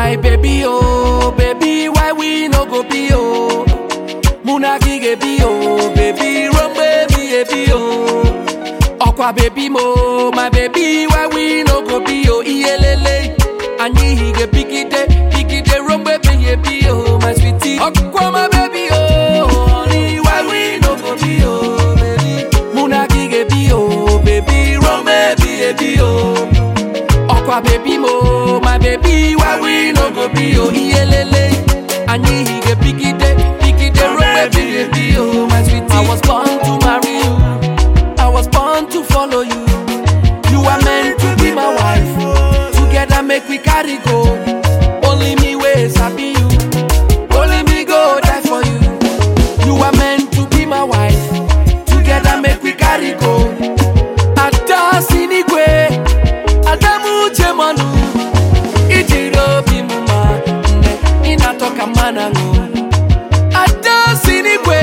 my baby, oh, baby, why we no go be, oh? Muna gige be, oh, baby, run baby, baby, oh. Okwa baby mo, my baby, why we no go be, oh, iyelele. Anyi hige pikite, pikite, run baby, baby, oh, my sweetie. Okwa my baby, oh, honey, why we no go be, oh, baby. Muna gige be, oh, baby, run baby, baby, oh. Okwa baby mo, my baby, why we no go be oh iyelele. Anyi hige pikide, pikide rope baby baby oh my sweetie. I was born to marry you, I was born to follow you. You are meant to be my wife. Together make we carry go. Only me way sabi you, only me go die for you. You are meant to be my wife. Together make we carry go. Ada sinigwe. Adamu Jemanu Ijiri obi m ma nne ị na-atọ ka mmanụ aṅụ Ada sinigwe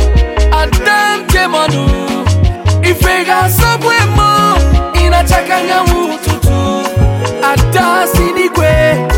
Adam Jemanu Ife ga-asọgbu emo ị na-acha ka anyanwụ ụtụtụ Ada sinigwe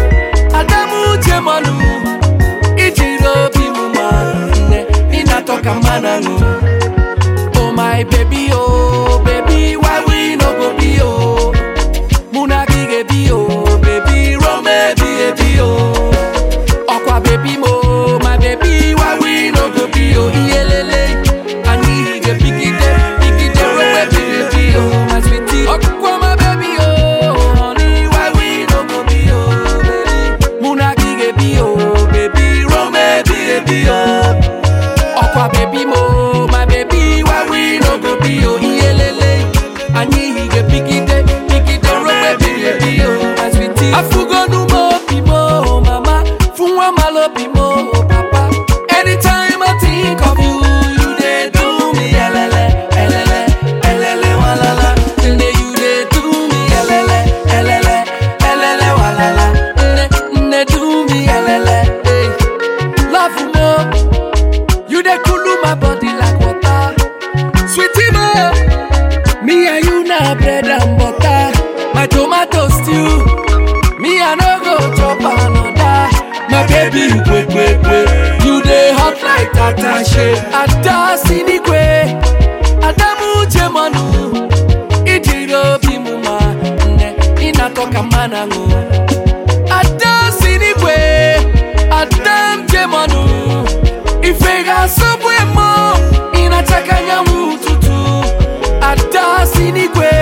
Adamu Jemanu Ijiri obi m ma nne ị na-atọ ka mmanụ aṅụ Oh my baby, oh baby, why we no go be oh? Muna gige be oh, baby, run baby, baby oh. Okwa baby mo, my baby, why we no go be oh? Iyelele, ani hige pikite, pikite, run baby, baby oh, my sweetie. Okwa my baby oh, honey, why we no go be oh, baby? Muna gige be oh, baby, run baby, baby oh. Okwa baby mo, my baby, why we no go be oh iyelele. Anyi hige pikite, pikite rope baby baby oh my sweetie. Afugonu mo bi mo mama, funwa malo bi mo papa. Anytime I think of you, you dey do me elele, elele, elele walala. Nne you dey do me elele, elele, elele walala. Nne, nne do me elele, hey. Love mo. You dey cool my body like water. Sweetie mo, me and you na bread and butter. My tomato stew, me I no go chop another. My baby, kwe kwe kwe, you dey hot like attache. Ada sinigwe, Adamu jemanu, ijiri obi mu ma nne, inatoka manangu. Ada sinigwe, Adam jemanu, ife ga-asọgbu emo, ịnachaka anyanwụ ụtụtụ. Ada sinigwe,